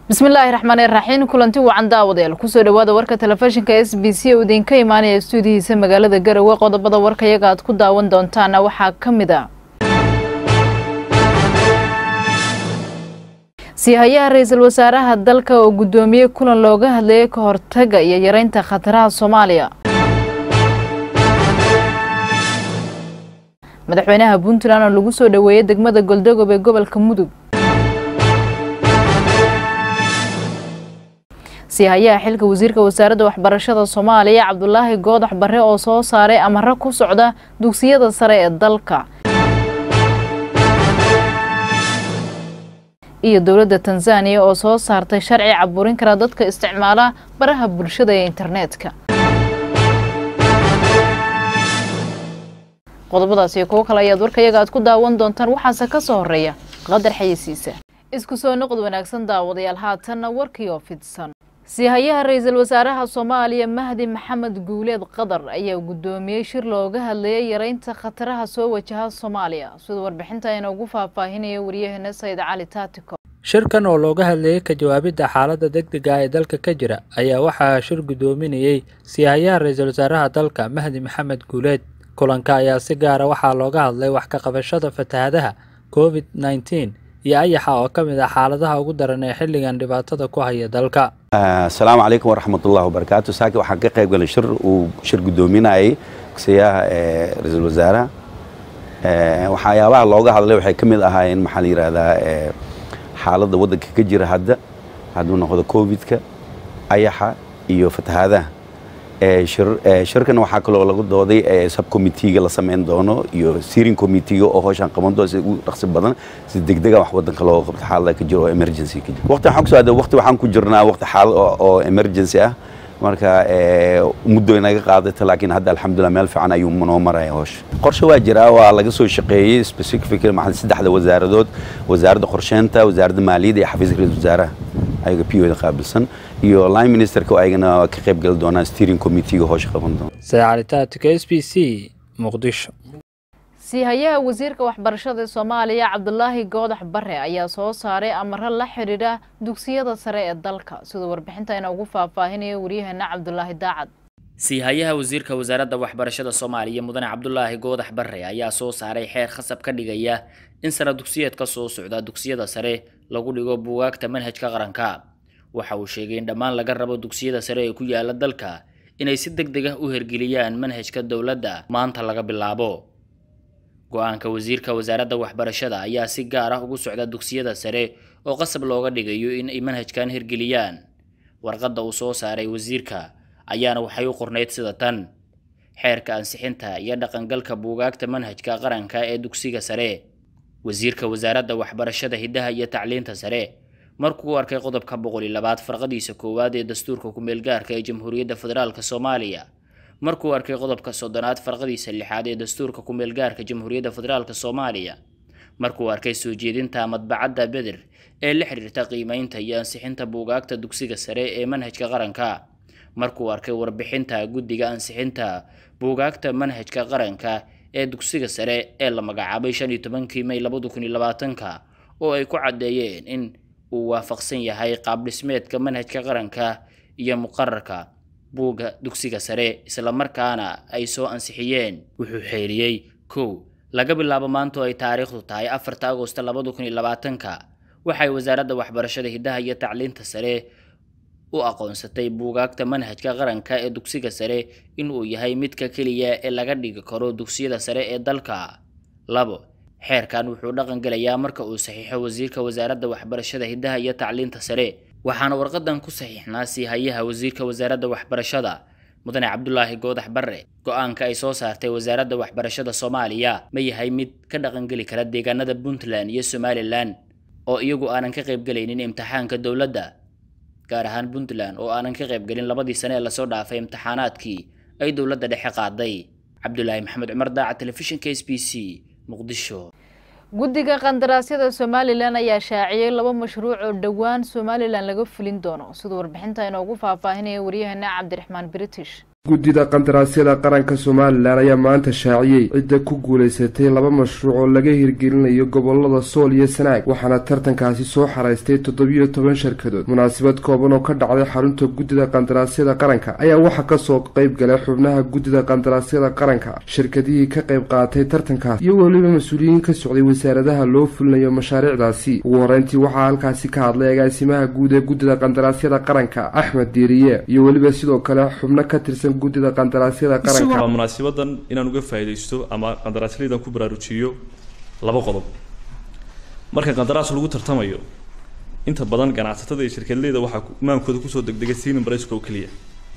bismillaahi raxmaan iraxiim kulanti wacan daawadayaal kusoo dhawaada warka telefishinka s b c oo idinka imaanaya stuudihiisa magaalada garowe qodobada warkayaga aad ku daawan doontaana waxaa ka mid a siihayaha ra-iisul wasaaraha dalka oo guddoomiyey kulan looga hadlayay ka hortaga iyo yareynta khataraha soomaaliya madaxweynaha puntland oo lagu soo dhoweeyey degmada goldogob ee gobolka mudug siihayaha xilka wasiirka wasaaradda waxbarashada soomaaliya cabdulaahi goodax bare oo soo saaray amaro ku socda dugsiyada sare ee dalka iyo dowladda tanzaniya oo soo saartay sharci caburin kara dadka isticmaala baraha bulshada ee internetka qodobadaas iyo kuwo kale ayaad warkayaga aad ku daawan doontaan waxaase ka soo horeeya qadar xayisiisa isku soo noqod wanaagsan daawadayaal haatanna warkii oo fidsan siihayaha ra-iisul wasaaraha soomaaliya mahdi maxamed guuleed qadar ayaa guddoomiyey shir looga hadlayay yareynta khataraha soo wajaha soomaaliya sida warbixinta ayna ugu faahfaahinaya wariyaheena sayid cali taatiko shirkan oo looga hadlayay ka jawaabidda xaaladda degdega ah ee dalka ka jira ayaa waxaa shir guddoominayey siihayaha ra-iisul wasaaraha dalka mahdi maxamed guuleed kulanka ayaa si gaara waxaa looga hadlay wax ka qabashada fatahadaha covid nneteen iyo ayaxa oo ka mid ah xaaladaha ugu daran ee xilligan dhibaatada ku haya dalka asalaamu calaykum waraxmatullahi wabarakaatu saaki waxaan ka qayb galay shir uu shir guddoominayay gudsiyaha ra-iisul wasaaraha waxyaabaha looga hadlay waxay ka mid ahaayeen maxaa la yidhaahdaa xaaladda waddanka ka jira hadda hadduu noqdo covidka ayaxa iyo fatahaadaha shirkan waxaa kaloo lagu dooday subcommitteega la samayn doono iyo steering committeega oo howshan qaban doono si ugu dhaqsi badan si degdega wax wadanka looga qabto xaalada ka jiro oo emergency ka jiro waqti waxaan kusoo aaday waqti waxaan ku jirnaa waqti xaalad oo emergency ah marka muddo inaga qaadata laakiin hadda alxamdulillah meel fiican ayuu noo maraya howsha qorshe waa jiraa waa laga soo shaqeeyey specific maxaa saddexda wasaaradood wasaaradda qorsheynta wasaaradda maaliyadda iyo xafiiska ra-iisul wasaaraha ayaga p o da qaabilsan iyo line ministerka oo ayagana ka qayb gali doonaan steering committeega howsha qaban doona saacalitaatика s b c muqdisho siihayaha wasiirka waxbarashada soomaaliya cabdulaahi goodax bare ayaa soo saaray amaro la xidhiidha dugsiyada sare ee dalka siduu warbixintayna ugu faahfaahinaya waryaheena cabdulaahi daacad siihayaha wasiirka wasaaradda waxbarashada soomaaliya mudane cabdulaahi goodax bare ayaa soo saaray xeer khasab ka dhigaya in sana dugsiyeed ka soo socda dugsiyada sare lagu dhigo buugaagta manhajka qaranka waxa uu sheegay in dhammaan laga rabo dugsiyada sare ee ku yaala dalka inay si deg deg ah u hergeliyaan manhajka dowladda maanta laga bilaabo go-aanka wasiirka wasaaradda waxbarashada ayaa si gaar ah ugu socda dugsiyada sare oo qasab looga dhigayo in ay manhajkan hirgeliyaan warqadda uu soo saaray wasiirka ayaana waxay u qornayd sida tan xeerka ansixinta iyo dhaqangalka buugaagta manhajka qaranka ee dugsiga sare wasiirka wasaaradda waxbarashada hiddaha iyo tacliinta sare markuu arkay qodobka boqol iyo labaad farqadiisa koowaad ee dastuurka ku-meelgaarka ee jamhuuriyadda federaalk soomaaliya markuu arkay qodobka soddonaad farqadiisa lixaad ee dastuurka ku-meelgaarka jamhuuriyadda federaalk soomaaliya markuu arkay soo jeedinta madbacadda beder ee la xiriirta qiimeynta iyo ansixinta buugaagta dugsiga sare ee manhajka qaranka markuu arkay warbixinta guddiga ansixinta buugaagta manhajka qaranka ee dugsiga sare ee la magacaabay shan iyo tobankii may labada kun iyo labaatanka oo ay ku caddeeyeen in uu waafaqsan yahay qaab dhismeedka manhajka qaranka iyo muqararka buugga dugsiga sare islamarkaana ay soo ansixiyeen wuxuu xeeriyey kow laga bilaabo maanta oo ay taariikhdu tahay afarta agosto labada kun iyo labaatanka waxay wasaaradda waxbarashada hiddaha iyo tacliinta sare u aqoonsatay buugaagta manhajka qaranka ee dugsiga sare inuu yahay midka keliya ee laga dhigi karo dugsiyada sare ee dalka labo xeerkan wuxuu dhaqan gelayaa marka uu saxiixo wasiirka wasaaradda waxbarashada hiddaha iyo tacliinta sare waxaana warqadan ku saxiixnaa siihayaha wasiirka wasaaradda waxbarashada mudane cabdulaahi goodax bare go-aanka ay soo saartay wasaaradda waxbarashada soomaaliya ma yahay mid ka dhaqangeli kara deegaanada puntland iyo somalilan oo iyagu aanan ka qaybgelaynin imtixaanka dowladda gaar ahaan puntland oo aanan ka qaybgelin labadii sane ee lasoo dhaafay imtixaanaadkii ay dowladda dhexe qaaday cabdulaahi maxamed cumar daaca telefishinka s b c muqdisho guddiga qandaraasyada somalilan ayaa shaaciyey laba mashruuc oo dhowaan somalilan laga fulin doono siduu warbixinta inoogu faahfaahinaya waryaheena cabdiraxmaan british guddida qandaraasyada qaranka somalilan ayaa maanta shaaciyey cidda ku guulaysatay laba mashruuc oo laga hirgelinayo gobolada sool iyo sanaag waxaana tartankaasi soo xaraystay toddobiyo toban shirkadood munaasabad kooban oo ka dhacday xarunta guddida qandaraasyada qaranka ayaa waxaa kasoo qeyb galay xubnaha guddida qandaraasyada qaranka shirkadihii ka qayb qaatay tartankaas iyo weliba mas-uuliyiin ka socday wasaaradaha loo fulinayo mashaariicdaasi ugu horeyntii waxaa halkaasi ka hadlay agaasimaha guud ee guddida qandaraasyada qaranka axmed diiriye iyo weliba sidoo kale xubno ka tirsan guddida qandaraasyada qaranka waa munaasabadan inaan uga faa'iidaysto ama qandaraasleydan ku baraarujiyo laba qodob marka qandaraas lagu tartamayo inta badan ganacsatada iyo shirkadleyda waxaa maankooda kusoo degdegay sinin barayska oo keliya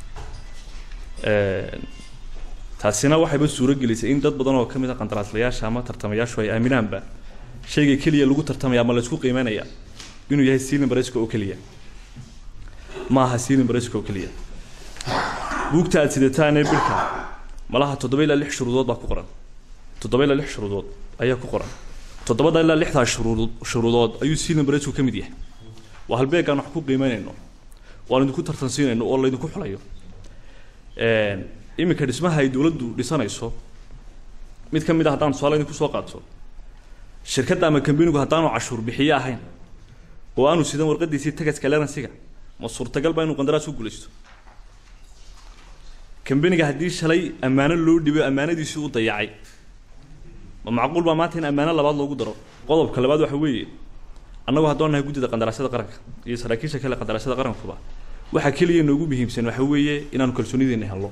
taasina waxayba suuro gelisay in dad badan oo ka mid a qandaraaslayaasha ama tartamayaashu ay aaminaanba shayga keliya lagu tartamaya ama laysku qiimeynaya inuu yahay sinin barayska oo keliya ma aha sinin barayska oo keliya buugta aad sidataanee bilka malaha toddoba ilaa lix shuruudood baa ku qoran toddoba ilaa lix shuruudood ayaa ku qoran toddobada ilaa lixdaa shuruudood shuruudood ayuu sinin barayska ka mid yahay waa halbeegaan wax ku qiimeynayno waan idinku tartansiinayno oo laydinku xulayo iminka dhismaha ay dowladdu dhisanayso mid ka mid a haddaan tusaale idinku soo qaato shirkadda ama kambanigu haddaanu cashuur bixiye ahayn oo aanu sidan warqadiisii tagaska leransiga ma suurtagal ba inuu qandaraas u guulaysto kambaniga haddii shalay ammaano loo dhibo ammaanadiisii u dayacay ma macquul baa maanta in ammaano labaad loogu daro qodobka labaad waxa weeye annagu haddaan nahay guddida qandaraasyada qaranka iyo saraakiisha kale qandaraasyada qarankuba waxaa keliya noogu muhiimsan waxa weeye inaanu kalsoonideena helno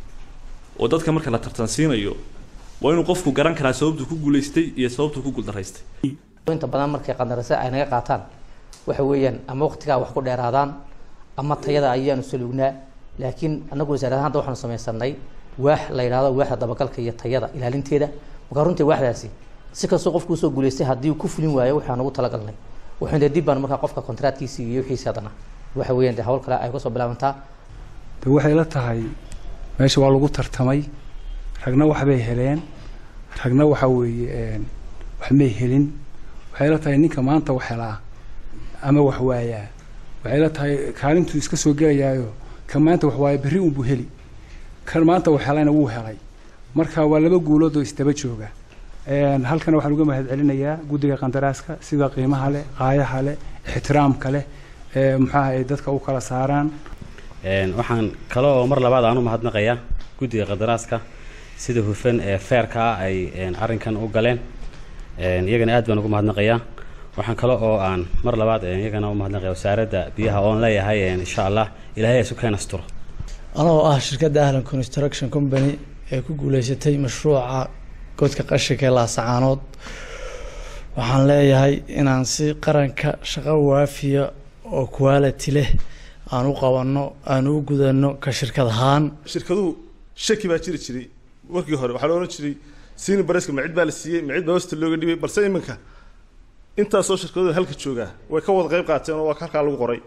oo dadka marka la tartansiinayo waa inuu qofku garan karaa sababtuu ku guulaystay iyo sababtuu ku guuldaraystay inta badan markay qandarase ay naga qaataan waxa weeyaan ama waqtigaa wax ku dheeraadaan ama tayada ayaanu saluugnaa laakiin anagu wasaaradahan hadda waxaanu samaysanay waax la yidhahdo waaxda dabagalka iyo tayada ilaalinteeda marka runtii waaxdaasi si kastoo qofku usoo guulaystay haddii uu ku fulin waayo waxaan ugu talagalnay waxaan dee dib baan markaa qofka kontraadkiisii iyo wixiisi haddana waxa weeyaan dee hawl kale ay kasoo bilaabantaa de waxay la tahay meesha waa lagu tartamay ragna waxbay heleen ragna waxa weeye wax may helin waxay la tahay ninka maanta wax helaa ama wax waayaa waxay la tahay kaalintuu iska soo gelayaayo kan maanta wax waaya berri unbuu heli kan maanta wax helayna wuu helay marka waa laba guulood oo isdaba jooga halkana waxaan uga mahad celinayaa guddiga qandaraaska sida qiimaha leh qaayaha leh ixtiraamka leh muxuaha ay dadka u kala saaraan waxaan kale oo mar labaad aan u mahadnaqayaa guddiga qandaraaska sida hufan ee feerka ah ay arrinkan u galeen iyagana aad baan ugu mahadnaqayaa waxaan kale oo aan mar labaad iyagana u mahadnaqaya wasaaradda biyaha oon leeyahay insha allah ilaahay isu keen asturo anoo ah shirkadda ahlan construction company ee ku guuleysatay mashruuca godka qashinka ee laasacaanood waxaan leeyahay inaan si qaranka shaqo waafiya oo quality leh aan u qabanno aan u gudano ka shirkad ahaan shirkaduhu shaki baa jiri jiray markii hore waxaa la ohan jiray siini bareska macid baa la siiyey macid baa hoosta looga dhibay balse iminka intaasoo shirkadooda halka joogaa way ka wada qayb qaateen oo waa halkaa lagu qoray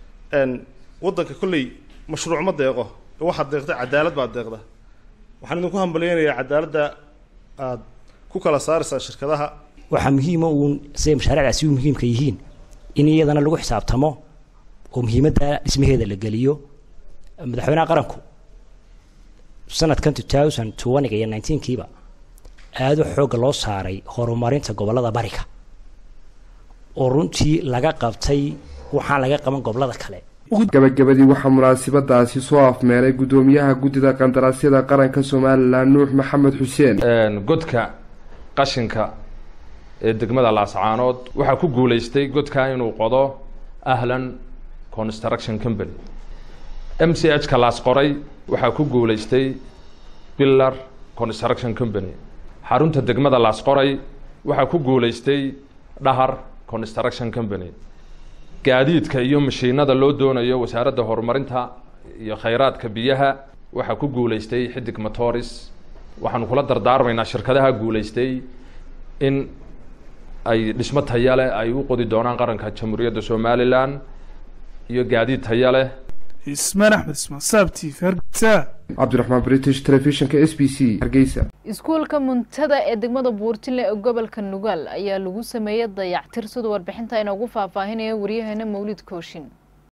waddanka kolley mashruuc ma deeqo waxaad deeqda cadaalad baad deeqda waxaan idinku hambalyeynayaa cadaaladda aad ku kala saaraysaa shirkadaha waxaa muhiima uun siday mashaariicdaasi u muhiimka yihiin in iyadana lagu xisaabtamo oo muhiimadda dhismaheeda la geliyo madaxweynaha qaranku sanadkan two thousand twentyga iyo nineteenkiiba aada u xoogga loo saaray horumarinta gobollada bariga oo runtii laga qabtay waxaan laga qaban gobollada kale gabagabadii waxaa munaasabadaasi soo afmeelay guddoomiyaha guddida qandaraasyada qaranka somalilan nuux maxamed xuseen godka qashinka ee degmada laascaanood waxaa ku guulaystay godka inuu qodo ahlan construction company m c h ka laas qoray waxaa ku guulaystay pillar construction company xarunta degmada laas qoray waxaa ku guulaystay dhahar construction company gaadiidka iyo mashiinada loo doonayo wasaaradda horumarinta iyo khayraadka biyaha waxaa ku guulaystay xidig matoris waxaanu kula dardaarmaynaa shirkadaha guulaystay in ay dhismo taya leh ay u qodi doonaan qaranka jamhuuriyadda somalilan iyo gaadiid taya leh ismaan axmed ismaan saabti hargeysa cabdiraxmaan british telefishinka s b c hargeysa iskuulka muntada ee degmada buurtinle ee gobolka nugaal ayaa lagu sameeyey dayactir sida warbixinta inoogu faahfaahinaya waryaheena mawlid kooshin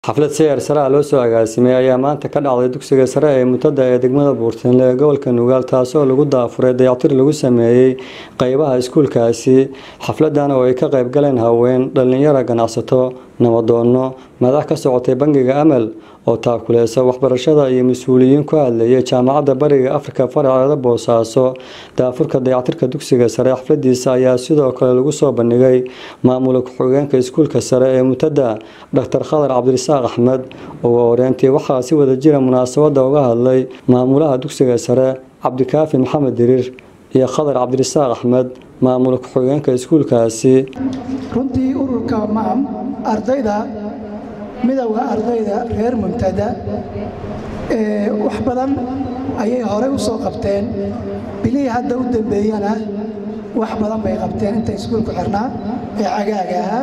xaflad sayar sare ah loo soo agaasimay ayaa maanta ka dhacday dugsiga sare ee mutada ee degmada buurtinle ee gobolka nugaal taasoo lagu daafuray dayactir lagu sameeyey qeybaha iskuulkaasi xafladan oo ay ka qayb galeen haween dhallinyaro ganacsato nabadoono madax ka socotay bangiga amal oo taakuleysa waxbarashada iyo mas-uuliyiin ku hadlayay jaamacadda bariga afrika faraceeda boosaaso daafurka dayactirka dugsiga sare xafladiisa ayaa sidoo kale lagu soo bandhigay maamula ku-xigeenka iskuulka sare ee mutada dr khadar cabdirasaaq axmed ugu horeyntii waxaa si wada jira munaasabada uga hadlay maamulaha dugsiga sare cabdikaafi maxamed diriir iyo khadar cabdirasaaq axmed maamula ku-xigeenka iskuulkaasi runtii ururka maam ardayda midowda ardayda reer mumtada wax badan ayay horey u soo qabteen bilihii hadda u dambeeyana wax badan bay qabteen inta iskuulku xirnaa ee cagaaga ahaa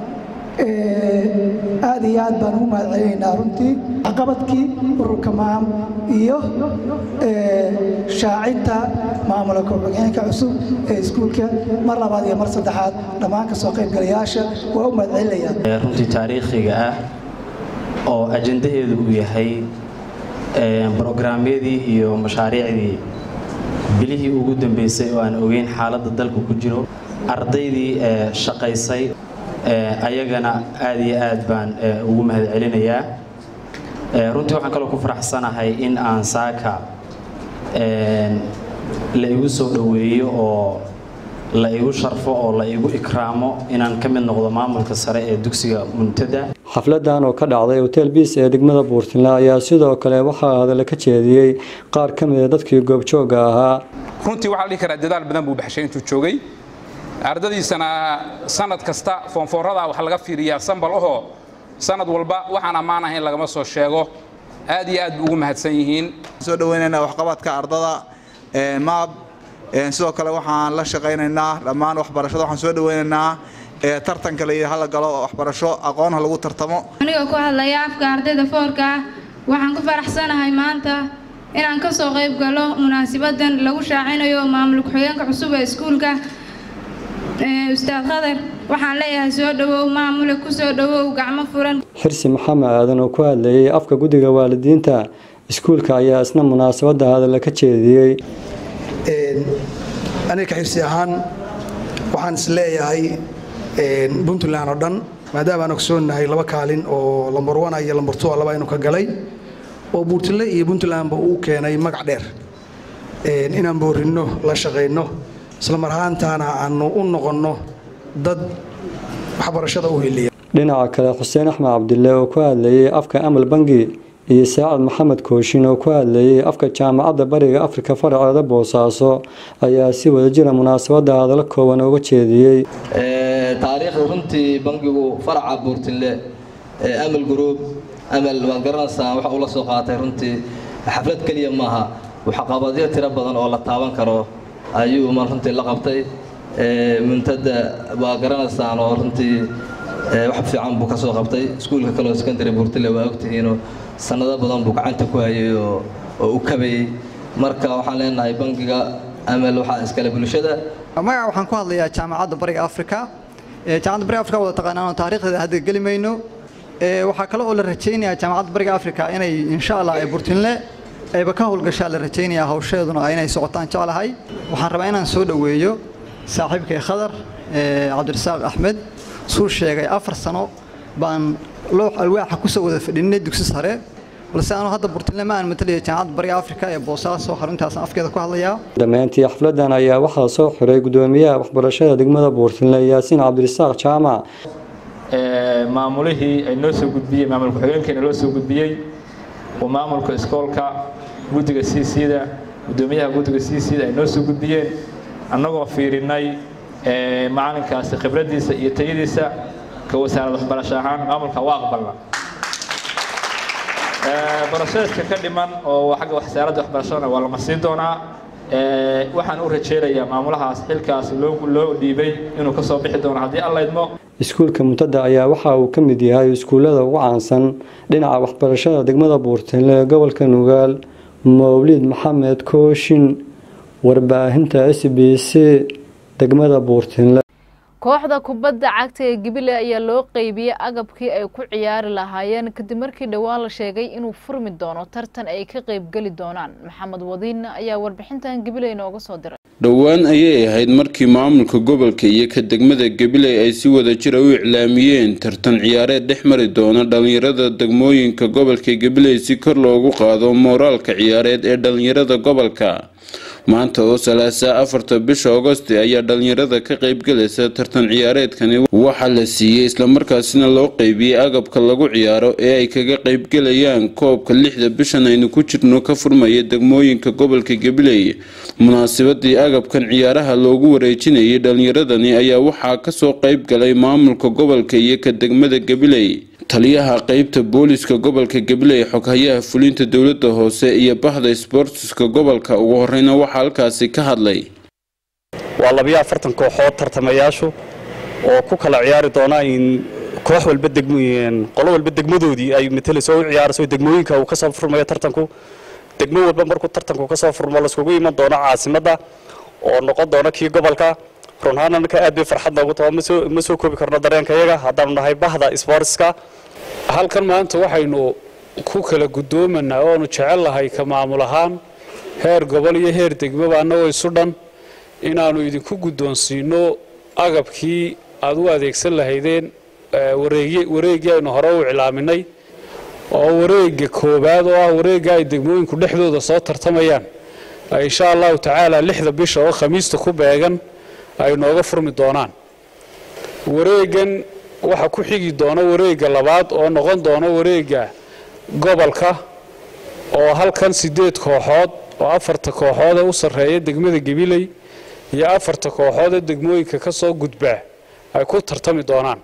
aad iyo aad baan ugu mahad celinaynaa runtii waxqabadkii ururka maam iyo shaacinta maamula ku-xigeenka cusub ee iskuulka mar labaad iyo mar saddexaad dhammaan ka soo qaybgalayaasha waa u mahad celinayaa runtii taariikhiga ah oo ajandaheedu uu yahay brograamyadii iyo mashaariicdii bilihii ugu dambeysay oo aan ogeyn xaaladda dalka ku jiro ardaydii shaqaysay ayagana aad iyo aad baan ugu mahad celinayaa runtii waxaan kaloo ku faraxsanahay in aan saaka la igu soo dhoweeyo oo la igu sharfo oo la igu ikraamo inaan ka mid noqdo maamulka sare ee dugsiga muntada xafladan oo ka dhacday hotel biis ee degmada buurtinle ayaa sidoo kale waxaa hadalla ka jeediyey qaar ka mida dadkii goobjooga ahaa runtii waxaa la dhihi karaa dadaal badan buu baxshay intuu joogay ardadiisana sanad kasta foonfoorada wax laga fiiriyaa sambal ahoo sanad walba waxaan ammaan ahayn lagama soo sheego aad iyo aad bu ugu mahadsan yihiin soo dhaweynaynaa waxqabadka ardada maab sidoo kale waxaan la shaqaynaynaa dhammaan waxbarashada waxaan soo dhaweynaynaa tartanka la hala galo waxbarasho aqoon ha lagu tartamo anigoo ku hadlaya afka ardayda foorka ah waxaan ku faraxsanahay maanta inaan ka soo qayb galo munaasibadan lagu shaacinayo maamul ku-xigeenka cusub ee iskuulka ustaad khadar waxaan leeyahay soo dhawow maamule ku soo dhawow gacmo furan xirsi maxamed aadan oo ku hadlayay afka guddiga waalidiinta iskuulka ayaa isna munaasabada hadalla ka jeediyey aniga ka xirsi ahaan waxaan is leeyahay puntland oo dhan maadaama aan ogsoonnahay laba kaalin oo lambar wana iyo lambar two laba inuu ka galay oo buurtile iyo puntlandba uu keenay magac dheer inaan boorinno la shaqayno isla mar ahaantaana aanu u noqonno dad waxbarashada u heliya dhinaca kale xuseen axmed cabdille oo ku hadlayay afka amal bangi iyo saacad maxamed kooshin oo ku hadlayay afka jaamacadda bariga afrika faraceeda boosaaso ayaa si wadajira munaasabada hadallo kooban uga jeediyey taariikhda runtii bangigu faraca buurtinle amal gruub amal waad garanaysaa waxa uu la soo qaatay runtii xaflad keliya maaha waxqabadyo tiro badan oo la taaban karo ayuu man runtii la qabtay muntada waa garanaysaan oo runtii wax fiican buu ka soo qabtay iskuulka kaleo secondary buurtile waa ogtihiinoo sanado badan buu gacanta ku hayay oo u kabayey marka waxaan leenahay bangiga amal waxaa iskale bulshada magaca waxaan ku hadlayaa jaamacadda bariga afrika jaamacadda bariga afrika wada taqaanaan taariikhdeeda hadda geli mayno waxaa kale oo la rajaynayaa jaamacadda bariga afrika inay insha allah ee burtinle ayba ka howlgashaa la rajaynayaa hawsheeduna inay socotaan jeclahay waxaan rabaa inaan soo dhoweeyo saaxiibkay khadar cabdirasaaq axmed suu sheegay afar sano baan loox alwaaxa kusoo wada fadhinay dugsi sare balse anu hadda burtinle ma aan matalaya jaamacadda bariga afrika ee boosaaso xaruntaasaan afkeeda ku hadlayaa dhammaantii xafladan ayaa waxaa soo xiray gudoomiyaha waxbarashada degmada buurtinle yaasiin cabdirasaaq jaamac maamulihii ay noo soo gudbiyey maamul ku-xigeenkeena loo soo gudbiyey oo maamulka iskoolka guddiga c c-da gudoomiyaha guddiga c c-da ay noo soo gudbiyeen annagoo fiirinay macalinkaasi khibraddiisa iyo tayadiisa ka wasaarad waxbarasho ahaan maamulka waa aqbalna broseska ka dhiman oo xagga wasaaradda waxbarashadana waa lama siin doonaa waxaan u rajeynayaa maamulahaas xilkaas loo dhiibay inuu kasoo bixi doono haddii alla idmo iskuulka muntada ayaa waxa uu ka mid yahay iskuullada ugu caansan dhinaca waxbarashada degmada buurtinle ee gobolka nugaal mawlid maxamed kooshin warbaahinta s b c degmada buurtinle kooxda kubadda cagta ee gibile ayaa loo qeybiyey agabkii ay ku ciyaari lahaayeen kadib markii dhowaan la sheegay inuu furmi doono tartan ay ka qeybgeli doonaan maxamed wadiin ayaa warbixintan gibile inooga soo diray dhowaan ayay ahayd markii maamulka gobolka iyo ka degmada gabiley ay si wada jira u iclaamiyeen tartan ciyaareed dhex mari doona dhalinyarada degmooyinka gobolka gabiley si kor loogu qaado mooraalka ciyaareed ee dhalinyarada gobolka maanta oo salaasa afarta bisha agosti ayaa dhalinyarada ka qeybgalaysa tartan ciyaareedkani waxaa la siiyey islamarkaasina loo qeybiyey agabka lagu ciyaaro ee ay kaga qeybgalayaan koobka lixda bishan aynu ku jirno ka furmaya degmooyinka gobolka gabiley munaasabadii agabkan ciyaaraha loogu wareejinayay dhalinyaradani ayaa waxaa kasoo qeyb galay maamulka gobolka iyo ka degmada gabiley taliyaha qeybta booliska gobolka gabiley xoghayaha fulinta dowlada hoose iyo bahda sbortiska gobolka ugu horeyna waxaa halkaasi ka hadlay waa labiyo afartan kooxood tartamayaashu oo ku kala ciyaari doona in koox walba qolo walba degmadoodii ay matalayso u ciyaarayso degmooyinka uu kasoo furmayo tartanku degmo walba markuu tartanku kasoo furmo laiskugu iman doono caasimada oo noqon doona kii gobolka runhaan anaka aad bay farxad noogu taho ma soo koobi karno dareenka yaga haddaanu nahay bahda sportska halkan maanta waxaynu ku kala guddoomanaa oonu jecel lahay ka maamul ahaan heer gobol iyo heer degmaba annagoo isu dhan inaannu idinku guddoonsiino agabkii aad u adeegsan lahaydeen wareeggii aynu hore u iclaaminay oo wareegga koowaad oo ah wareegga ay degmooyinku dhexdooda soo tartamayaan insha allahu tacaala lixda bisha oo khamiista ku beegan ay nooga furmi doonaan wareeggan waxaa ku xigi doona wareegga labaad oo noqon doona wareegga gobolka oo halkan sideed kooxood oo afarta kooxood ee u sarreeya degmada gabiley iyo afarta kooxood ee degmooyinka ka soo gudbaa ay ku tartami doonaan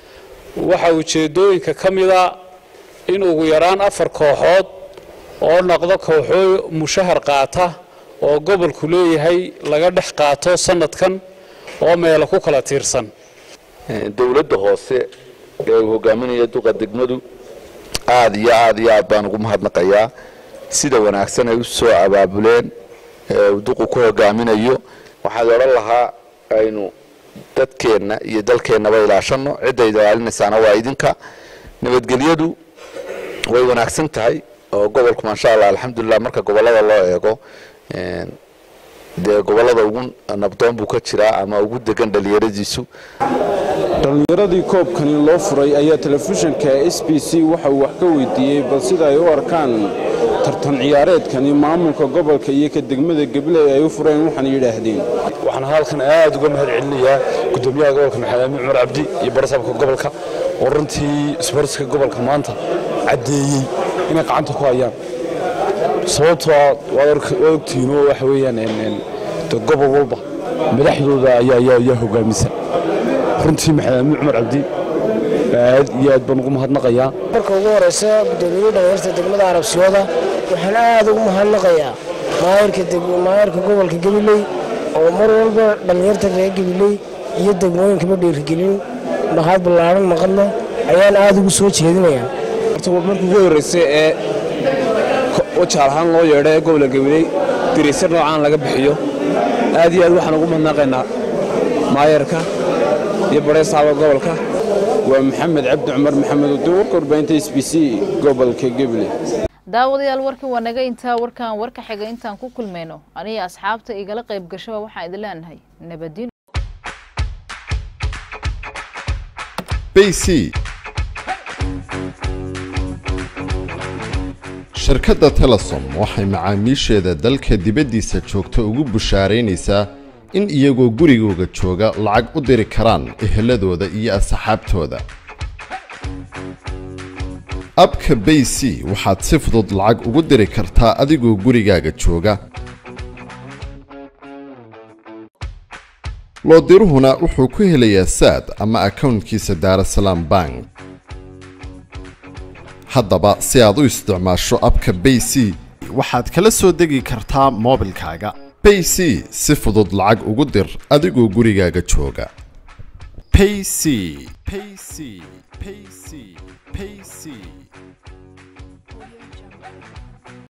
waxaa ujeedooyinka ka mida in ugu yaraan afar kooxood oo noqdo kooxoo mushahar qaata oo gobolku leeyahay laga dhex qaato sanadkan oo meelo ku kala tiirsan dowladda hoose ee uu hogaaminaya duqa degmadu aada iyo aada iyo aad baan ugu mahadnaqayaa sida wanaagsan ay u soo abaabuleen ee uu duqu ku hogaaminayo waxaad odhan lahaa aynu dadkeenna iyo dalkeennaba ilaashanno cidda ilaalinaysaana waa idinka nabadgelyadu way wanaagsan tahay oo gobolku maasha allah alxamdulilah marka gobollada loo eego dee gobollada ugu nabdoon buu ka jiraa ama ugu degan dhalinyaradiisu dhallinyaradii koobkani loo furay ayaa telefishinka s b c waxa uu wax ka weydiiyey bal sida ay u arkaan tartan ciyaareedkani maamulka gobolka iyo ka degmada gabiley ay u fureen waxaana yidhaahdeen waxaan halkan aad uga mahad celinayaa gudoomiyaha gobolka maxamed amiin cumar cabdi iyo barasaabka gobolka oo runtii isboortiska gobolka maanta caddeeyey inay gacanta ku hayaan sababtoo ah waad ogtihiin oo waxa weeyaan de gobol walba madaxdooda ayaa hogaamisa runtii maxamed amiin cumar cabdi aad iyo aad baan ugu mahadnaqayaa marka ugu horeysa gudoomiyihii dhalinyarta degmada arabsiyooda waxaan aad ugu mahadnaqayaa maayarka gobolka gabiley oo mar walba dhalinyarta reer gabiley iyo degmooyinkaba dhiirigelin mahad ballaaran maqadle ayaan aad ugu soo jeedinayaa markii ugu horreysay ee wajaal ahaan loo yeedho ee gobolka gabiley diraysar noocaan laga bixiyo aad iyo aad waxaan ugu mahadnaqaynaa maayarka iyo bareesaaba gobolka waa maxamed cabdi cumar maxamed udiin warka warbaahinta s b c gobolka gabiley daawadayaal warkii waa naga intaa warkaan warka xiga intaan ku kulmayno aniga asxaabta igala qayb gashaba waxaan idin leenahay nabadin bc shirkadda telesom waxay macaamiisheeda dalka dibaddiisa joogta ugu bushaaraynaysaa in iyagoo gurigooga jooga lacag u diri karaan eheladooda iyo asxaabtooda abka bay c waxaad si fudud lacag ugu diri kartaa adigoo gurigaaga jooga loodiruhuna wuxuu ku helayaa saad ama akownkiisa daarasalaam bank haddaba si aad u isticmaasho abka bay c waxaad kala soo degi kartaa moobilkaaga bay c si fudud lacag ugu dir adigoo gurigaaga jooga payc payc payc payc